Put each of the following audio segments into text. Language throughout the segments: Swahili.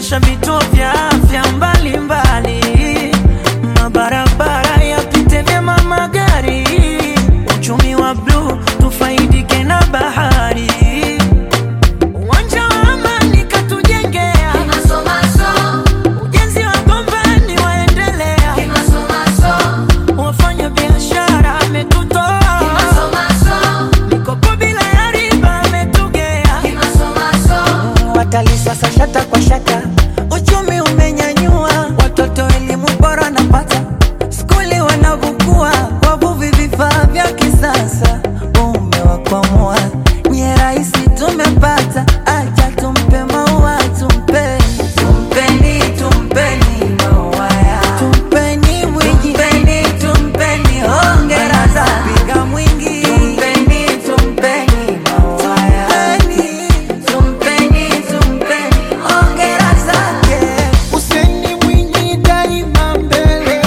kuboresha vituo vya afya mbalimbali, mabarabara yapite vyema magari, uchumi wa bluu tufaidike na bahari, uwanja wa amani katujengea, ujenzi wa gombani waendelea, wafanya biashara ametutoa, mikopo bila ya riba ametugea watalii sasa shata kwa shata, uchumi umenyanyua, watoto elimu bora napata, skuli wanavukua, wavuvi vifaa vya kisasa, umewakwamua nye rahisi tumepata, acha tumpe maua tumpe tumpeni tumpeni maua ya tumpeni mwingi tumpeni tumpeni hongera za piga mwingi tumpeni tumpeni maua ya tumpeni tumpeni hongera zake Useni Mwinyi daima mbele,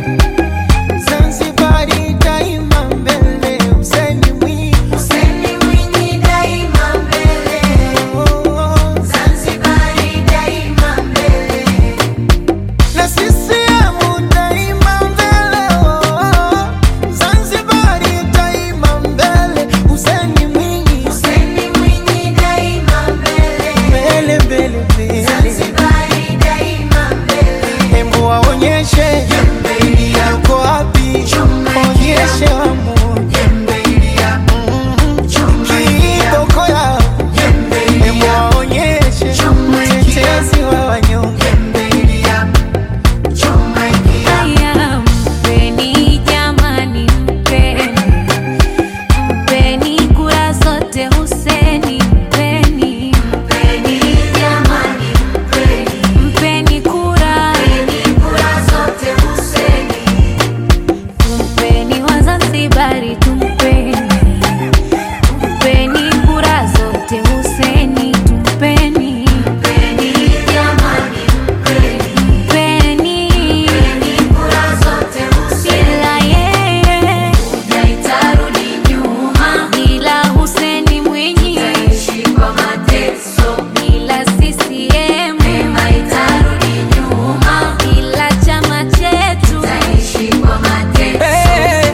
Zanzibari daima mbele. Useni Mwinyi, Useni Mwinyi daima mbele, oh, Zanzibari daima mbele. na CCM daima mbele, oh, Zanzibari daima mbele. Useni Mwinyi, Useni Mwinyi daima mbele, mbele mbele mbele, Zanzibari daima mbele. hebu waonyeshe yuko wapi, onyeshe wamoja kiboko yao, hebu waonyeshe mtetezi wa wanyonge. Haya, mpeni jamani, mpeni mpeni kura zote Huseni, mpeni mpeni jamani, mpeni mpeni kura zote Huseni, tumpeni Wazanzibari, tumpeni tumpeni kura zote Huseni, tumpeni mpeni jamani, mpeni bila yeye itarudi nyuma, bila Huseni Mwinyi bila CCM itarudi nyuma, bila chama chetu Eh,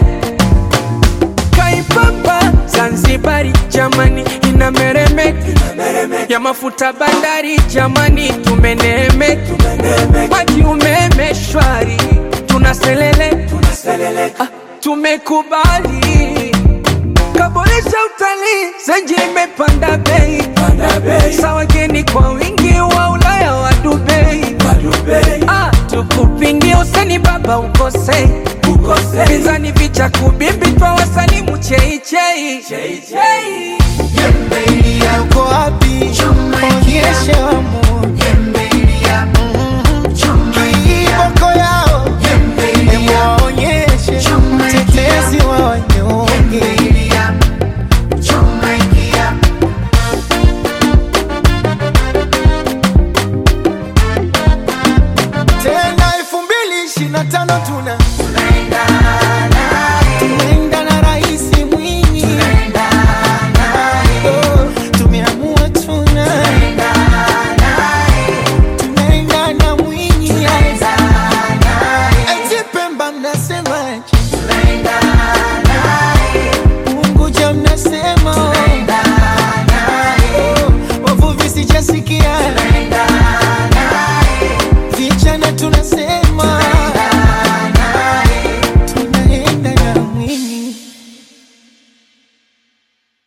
Kaipapa Zanzibari jamani inameremeka ya mafuta bandari jamani tumeneemeka maji umeme shwari tunaselele Ah, tumekubali kaboresha utalii zenji imepanda bei sa wageni kwa wingi wa Ulaya wa Dubai Ah, tukupingie useni baba ukosei pinzani vicha kubimbi twa wasalimu cheichei yuko wapi? Onyeshe wamoja kiboko yao, hebu waonyeshe mtetezi wa wanyonge. Tena elfu mbili ishirini na tano tuna tunaenda na Rais Mwinyi, Oh, tumeamua tuna tunaenda na Mwinyi, eti Pemba mnasemaje? Unguja mnasema oh. Oh, wavuvi sijasikia vijana tuna